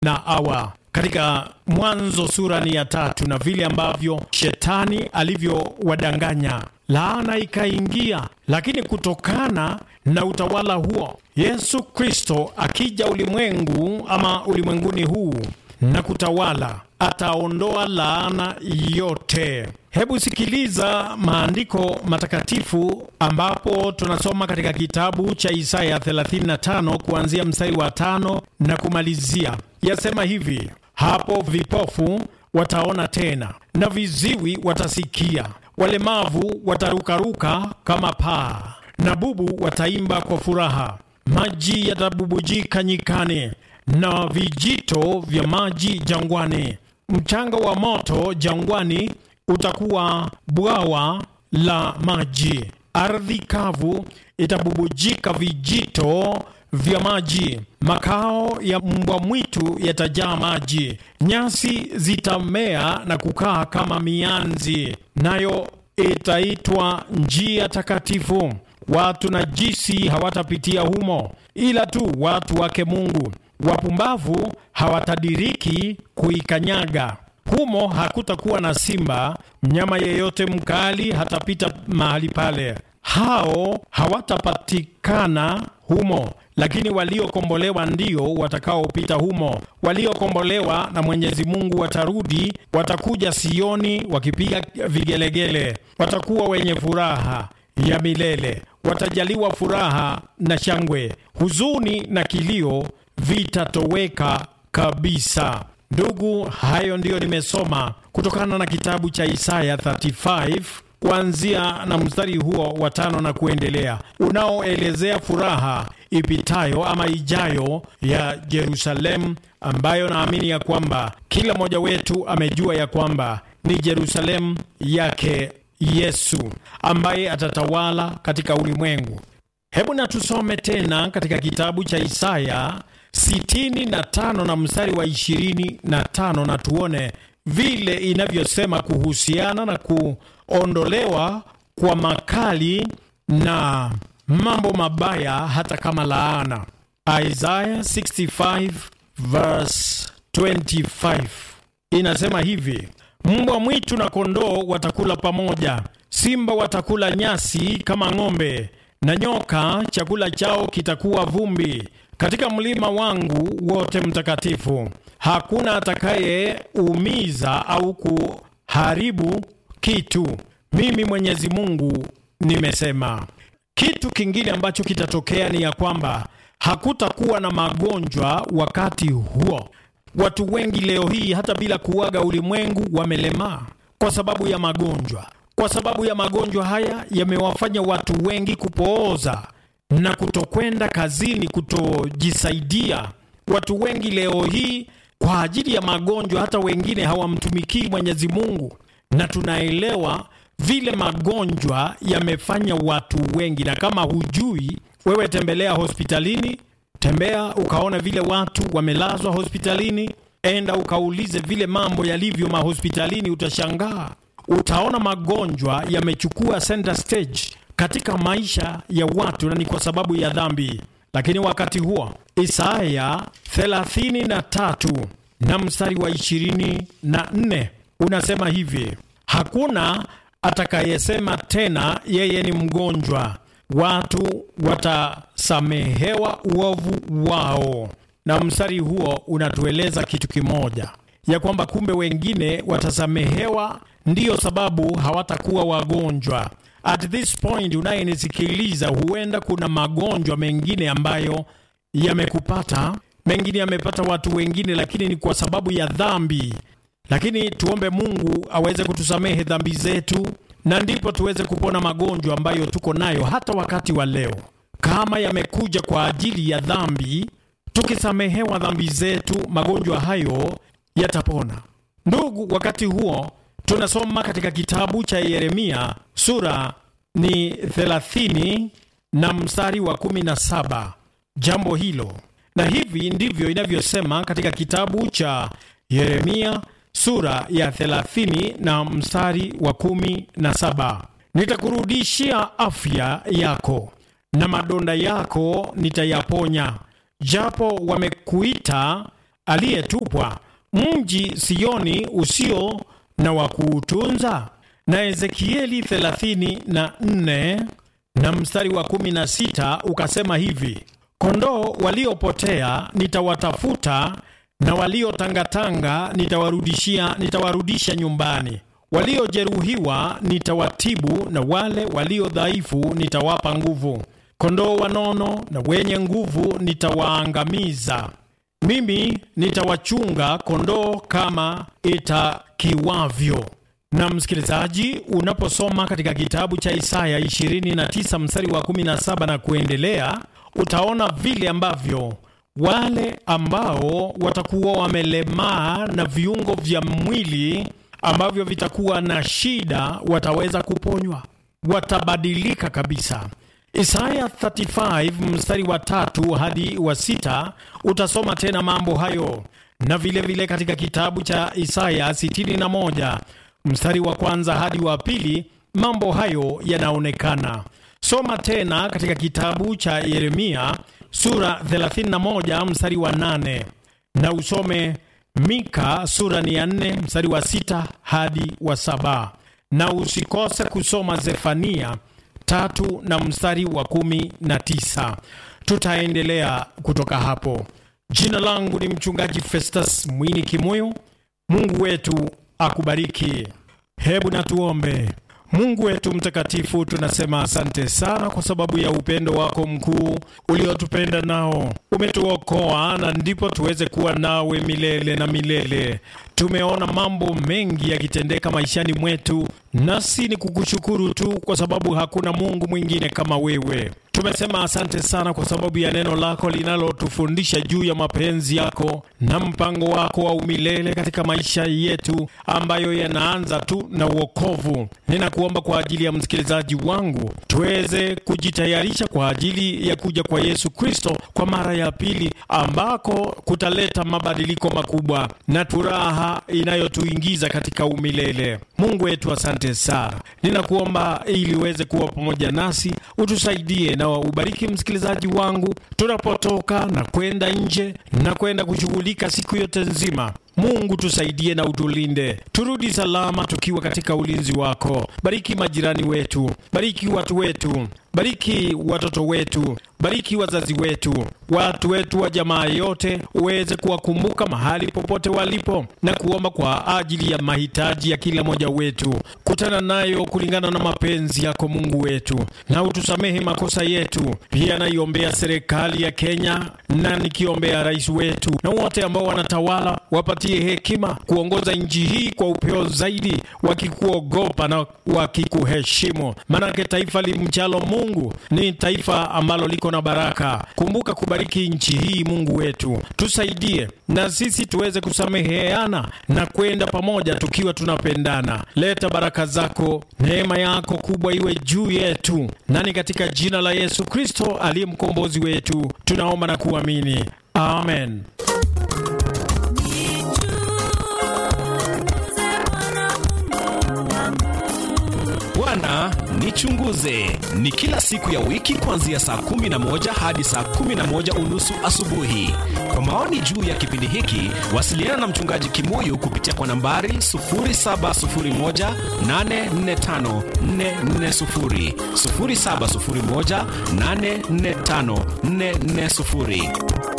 na Hawa katika Mwanzo sura ni ya tatu, na vile ambavyo shetani alivyowadanganya, laana ikaingia. Lakini kutokana na utawala huo, Yesu Kristo akija ulimwengu ama ulimwenguni huu na kutawala, ataondoa laana yote. Hebu sikiliza maandiko matakatifu ambapo tunasoma katika kitabu cha Isaya 35 kuanzia mstari wa tano na kumalizia. Yasema hivi: hapo vipofu wataona tena na viziwi watasikia, walemavu watarukaruka kama paa, na bubu wataimba kwa furaha. Maji yatabubujika nyikani na vijito vya maji jangwani. Mchanga wa moto jangwani utakuwa bwawa la maji. Ardhi kavu itabubujika vijito vya maji. Makao ya mbwa mwitu yatajaa maji. Nyasi zitamea na kukaa kama mianzi, nayo itaitwa njia takatifu. Watu najisi hawatapitia humo, ila tu watu wake Mungu. Wapumbavu hawatadiriki kuikanyaga. Humo hakutakuwa na simba, mnyama yeyote mkali hatapita mahali pale. Hao hawatapatikana humo, lakini waliokombolewa ndio watakaopita humo. Waliokombolewa na Mwenyezi Mungu watarudi, watakuja Sioni wakipiga vigelegele, watakuwa wenye furaha ya milele, watajaliwa furaha na shangwe. Huzuni na kilio vitatoweka kabisa. Ndugu, hayo ndiyo nimesoma kutokana na kitabu cha Isaya 35 kuanzia na mstari huo wa tano na kuendelea, unaoelezea furaha ipitayo ama ijayo ya Yerusalemu, ambayo naamini ya kwamba kila mmoja wetu amejua ya kwamba ni Yerusalemu yake Yesu ambaye atatawala katika ulimwengu. Hebu na tusome tena katika kitabu cha Isaya sitini na tano na mstari wa ishirini na tano na tuone vile inavyosema kuhusiana na kuondolewa kwa makali na mambo mabaya hata kama laana. Isaiah 65 verse 25 inasema hivi: mbwa mwitu na kondoo watakula pamoja, simba watakula nyasi kama ng'ombe, na nyoka chakula chao kitakuwa vumbi katika mlima wangu wote mtakatifu. Hakuna atakayeumiza au kuharibu kitu. Mimi Mwenyezi Mungu nimesema. Kitu kingine ambacho kitatokea ni ya kwamba hakutakuwa na magonjwa wakati huo. Watu wengi leo hii hata bila kuaga ulimwengu wamelemaa kwa sababu ya magonjwa. Kwa sababu ya magonjwa haya yamewafanya watu wengi kupooza na kutokwenda kazini, kutojisaidia. Watu wengi leo hii kwa ajili ya magonjwa, hata wengine hawamtumikii Mwenyezi Mungu, na tunaelewa vile magonjwa yamefanya watu wengi. Na kama hujui, wewe tembelea hospitalini, tembea ukaona vile watu wamelazwa hospitalini, enda ukaulize vile mambo yalivyo mahospitalini, utashangaa. Utaona magonjwa yamechukua center stage katika maisha ya watu na ni kwa sababu ya dhambi. Lakini wakati huo Isaya 33 na mstari wa 24 unasema hivi: hakuna atakayesema tena yeye ni mgonjwa, watu watasamehewa uovu wao. Na mstari huo unatueleza kitu kimoja, ya kwamba kumbe wengine watasamehewa, ndiyo sababu hawatakuwa wagonjwa. At this point unayenisikiliza, huenda kuna magonjwa mengine ambayo yamekupata, mengine yamepata watu wengine, lakini ni kwa sababu ya dhambi. Lakini tuombe Mungu aweze kutusamehe dhambi zetu, na ndipo tuweze kupona magonjwa ambayo tuko nayo hata wakati wa leo. Kama yamekuja kwa ajili ya dhambi, tukisamehewa dhambi zetu, magonjwa hayo yatapona. Ndugu, wakati huo tunasoma katika kitabu cha Yeremia sura ni 30 na mstari wa 17 jambo hilo, na hivi ndivyo inavyosema katika kitabu cha Yeremia sura ya 30 na mstari wa 17: nitakurudishia afya yako na madonda yako nitayaponya, japo wamekuita aliyetupwa, mji Sioni usio na wa kuutunza? Na Ezekieli 34 na mstari wa 16 ukasema hivi: kondoo waliopotea nitawatafuta, na waliotangatanga nitawarudishia, nitawarudisha nyumbani. Waliojeruhiwa nitawatibu, na wale walio dhaifu nitawapa nguvu. Kondoo wanono na wenye nguvu nitawaangamiza. Mimi nitawachunga kondoo kama itakiwavyo. Na msikilizaji, unaposoma katika kitabu cha Isaya 29 mstari wa 17 na kuendelea, utaona vile ambavyo wale ambao watakuwa wamelemaa na viungo vya mwili ambavyo vitakuwa na shida wataweza kuponywa, watabadilika kabisa. Isaya 35 mstari wa tatu hadi wa sita utasoma tena mambo hayo, na vilevile vile katika kitabu cha Isaya 61 mstari wa kwanza hadi wa pili mambo hayo yanaonekana. Soma tena katika kitabu cha Yeremia sura 31 mstari wa 8 na usome Mika sura ni ya 4 mstari wa sita hadi wa saba na usikose kusoma Zefania tatu na mstari wa kumi na tisa. Tutaendelea kutoka hapo. Jina langu ni mchungaji Festus Mwini Kimuyu. Mungu wetu akubariki. Hebu na tuombe. Mungu wetu mtakatifu, tunasema asante sana kwa sababu ya upendo wako mkuu uliotupenda nao. Umetuokoa na ndipo tuweze kuwa nawe milele na milele. Tumeona mambo mengi yakitendeka maishani mwetu, nasi ni kukushukuru tu kwa sababu hakuna Mungu mwingine kama wewe. Tumesema asante sana kwa sababu ya neno lako linalotufundisha juu ya mapenzi yako na mpango wako wa umilele katika maisha yetu ambayo yanaanza tu na uokovu. Ninakuomba kwa ajili ya msikilizaji wangu, tuweze kujitayarisha kwa ajili ya kuja kwa Yesu Kristo kwa mara ya pili, ambako kutaleta mabadiliko makubwa na furaha inayotuingiza katika umilele. Mungu wetu, asante sana. Ninakuomba ili uweze kuwa pamoja nasi, utusaidie na ubariki msikilizaji wangu tunapotoka na kwenda nje na kwenda kushughulika siku yote nzima. Mungu tusaidie na utulinde, turudi salama tukiwa katika ulinzi wako. Bariki majirani wetu, bariki watu wetu, bariki watoto wetu, bariki wazazi wetu, watu wetu wa jamaa yote, uweze kuwakumbuka mahali popote walipo, na kuomba kwa ajili ya mahitaji ya kila mmoja wetu. Kutana nayo kulingana na mapenzi yako Mungu wetu, na utusamehe makosa yetu. Pia naiombea serikali ya Kenya na nikiombea rais wetu na wote ambao wanatawala, wapatie hekima kuongoza nchi hii kwa upeo zaidi, wakikuogopa na wakikuheshimu, maanake taifa limchalo Mungu ni taifa ambalo liko na baraka. Kumbuka kubariki nchi hii, Mungu wetu, tusaidie na sisi tuweze kusameheana na kwenda pamoja tukiwa tunapendana. Leta baraka zako, neema yako kubwa iwe juu yetu, nani katika jina la Yesu Kristo aliye mkombozi wetu tunaomba na kuamini, amen. Bwana nichunguze ni kila siku ya wiki kuanzia saa kumi na moja hadi saa kumi na moja unusu asubuhi. Kwa maoni juu ya kipindi hiki, wasiliana na mchungaji Kimuyu kupitia kwa nambari 0701845440, 0701845440.